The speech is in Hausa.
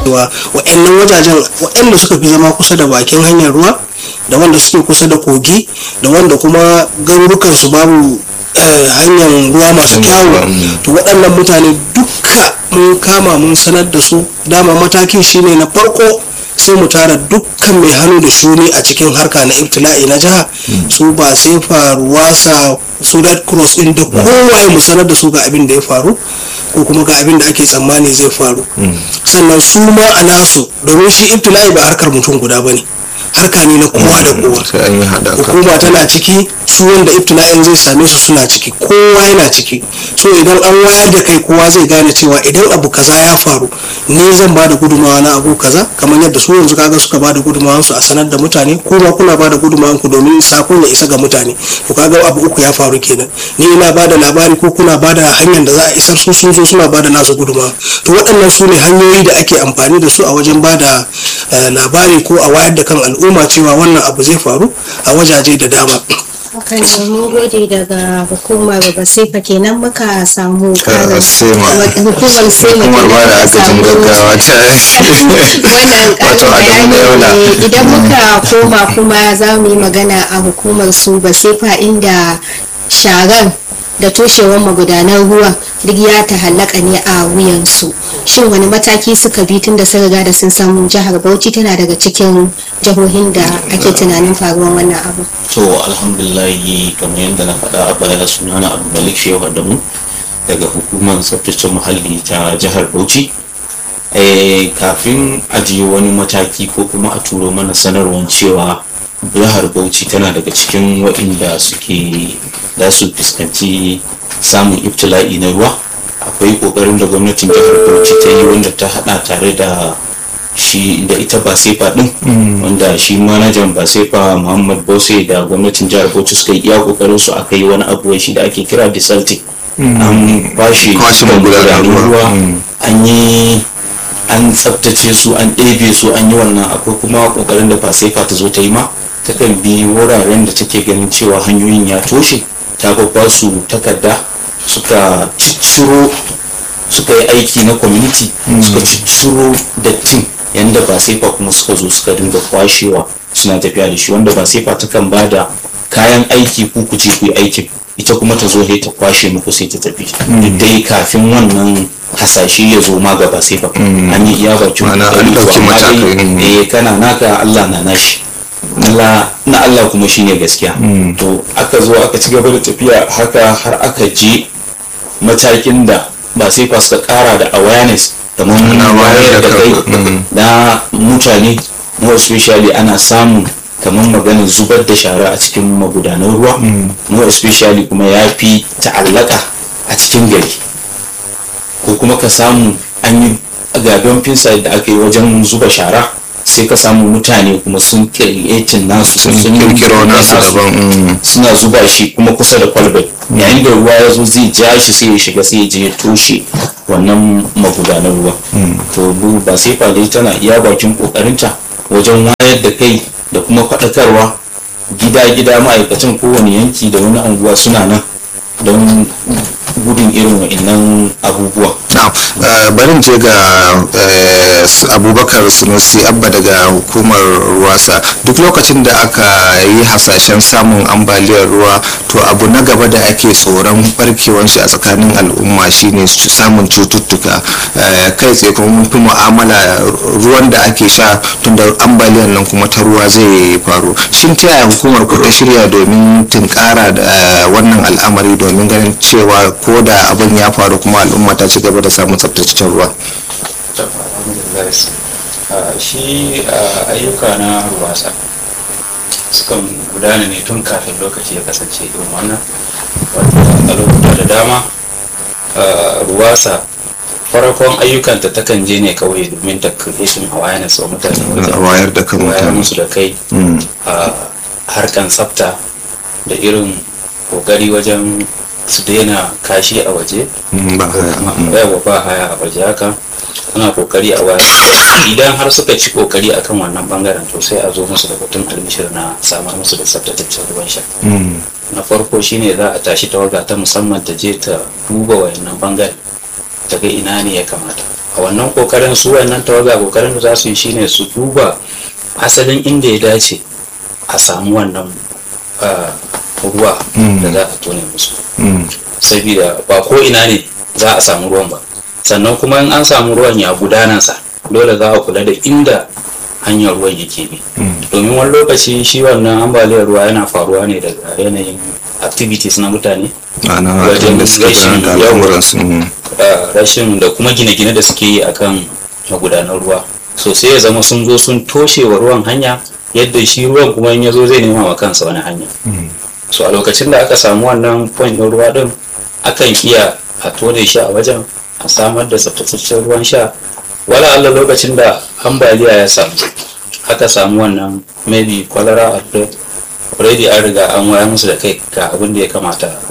wa'annan wajajen waɗanda suka fi zama kusa da bakin hanyar ruwa da wanda suke kusa da kogi da wanda kuma garurukan su babu hanyar ruwa masu kyawu to waɗannan mutane duka mun kama mun sanar da su dama matakin shine na farko sai mu tara dukkan mai hannu da shuni a cikin harka na ibtila'i na jiha su ba sai faruwa sa su red cross din da kowaye mu sanar da su ga abin da ya faru ko kuma ga abin da ake tsammani zai faru sannan su ma a nasu domin shi ibtila'i ba harkar mutum guda ba ne harka ne na kowa da kowa hukuma tana ciki su wanda ibtila'in zai same su suna ciki kowa yana ciki so idan an wayar da kai kowa zai gane cewa idan abu kaza ya faru ne zan ba da gudunmawa na abu kaza kamar yadda su yanzu kaga suka ba da gudunmawan su a sanar da mutane kuma kuna ba da gudunmawan ku domin sakon ya isa ga mutane to kaga abu uku ya faru kenan ni ina ba da labari ko kuna ba da hanyar da za a isar su sun zo suna ba da nasu gudunmawa to waɗannan su ne hanyoyi da ake amfani da su a wajen ba da labari ko a wayar da kan al'umma cewa wannan abu zai faru a wajaje da dama kan mun gode daga hukumar basifa kenan muka samu karin hukumar sema hukumar ba da agajin gaggawa ta wannan karin bayani ne idan muka koma kuma za mu yi magana a hukumar su basifa inda sharar da toshewar magudanan ruwa duk ya ta halaka ne a wuyansu shin wani mataki suka bi tun da sun riga da sun samu jihar bauchi tana daga cikin jihohin da ake tunanin faruwar wannan abu to alhamdulillahi kamar yadda na faɗa a baya sunana abu malik shehu adamu daga hukumar tsaftace muhalli ta jihar bauchi kafin ajiye wani mataki ko kuma a turo mana sanarwar cewa jihar bauchi tana daga cikin waɗanda suke za su fuskanci samun ibtila'i na ruwa akwai ƙoƙarin da gwamnatin jihar bauchi ta yi wanda ta haɗa tare da shi da ita ba sefa din wanda shi manajan ba sefa muhammad bose da gwamnatin jihar bauchi suka yi iya ƙoƙarin su aka yi wani abu shi da ake kira desalting an kwashe ruwa an yi an tsabtace su an ɗebe su an yi wannan akwai kuma ƙoƙarin da ba sefa ta zo ta yi ma takan bi wuraren da take ganin cewa hanyoyin ya toshe ta babba su takarda suka cicciro suka yi aiki na community suka cicciro dattin yanda ba sai kuma suka zo suka dinga kwashewa suna tafiya da shi wanda ba sai ta kan ba da kayan aiki ku ku je ku yi aikin ita kuma ta zo ta kwashe muku sai ta tafi duk dai kafin wannan hasashe ya zo ma gaba sai an yi iya bakin matakai eh kana naka Allah na nashi na Allah kuma shine gaskiya to aka zo aka ci gaba da tafiya haka har aka je matakin da ba sai fa suka kara da awareness kamar wayar da kai na mutane more especially ana samun kamar maganin zubar da shara a cikin magudanan ruwa more especially kuma ya fi ta'allaka a cikin gari ko kuma ka samu an yi gaben finsa da aka yi wajen zuba shara sai ka samu mutane kuma sun kirkiretin nasu sun kirkiro nasu daban suna zuba shi kuma kusa da kwalbai yayin da ruwa ya zo zai ja shi sai ya shiga sai ya je ya toshe wannan magudanar ruwa to ba sai dai tana iya bakin kokarinta wajen wayar da kai da kuma faɗakarwa gida-gida ma'aikatan kowane yanki da wani anguwa suna nan don gudun irin wa'annan abubuwa barin je ga abubakar sunusi abba daga hukumar ruwasa duk lokacin da aka yi hasashen samun ambaliyar ruwa to abu na gaba da ake tsoron barkewar shi a tsakanin al'umma shine samun cututtuka kai tsaye kuma mun fi mu'amala ruwan da ake sha tun da ambaliyar nan kuma ta ruwa zai faru shin ta yaya hukumar ku ta shirya domin tunkara da wannan al'amari domin ganin cewa ko da abin ya faru kuma al'umma ta ci gaba da samun tsabtataccen ruwa shi ayyuka na ruwasa sukan gudana ne tun kafin lokaci ya kasance irin wannan a lokuta da dama ruwasa farkon ayyukanta takan je ne kawai domin ta creation awareness wa mutane wayar da kan wayar musu da kai a harkan tsafta da irin kokari wajen su daina kashi a waje yawa ba haya a waje haka ana kokari a waya idan har suka ci kokari akan wannan bangaren to sai a zo musu da batun albishir na samar musu da tsaftataccen ruwan sha na farko shine za a tashi tawaga ta musamman ta je ta duba wayannan bangare ta ga ina ne ya kamata a wannan kokarin su wannan tawaga kokarin da za su yi shine su duba asalin inda ya dace a samu wannan ruwa da za a tone musu saboda ba ko ina ne za a samu ruwan ba sannan kuma in an samu ruwan ya gudanansa dole za a kula da inda hanyar ruwan yake bi domin wani lokaci shi wannan ambaliyar ruwa yana faruwa ne daga yanayin activities na mutane wajen rashin rashin da kuma gine-gine da suke yi akan magudanar ruwa so sai ya zama sun zo sun toshe wa ruwan hanya yadda shi ruwan kuma in ya zo zai nema wa kansa wani hanya so a lokacin da aka samu wannan point na ruwa din akan iya a tone shi a wajen a samar da tsaftataccen ruwan sha wala Allah lokacin da ambaliya ya samu aka samu wannan maybe kwalara outbreak already an riga an waya musu da kai ga abin da ya kamata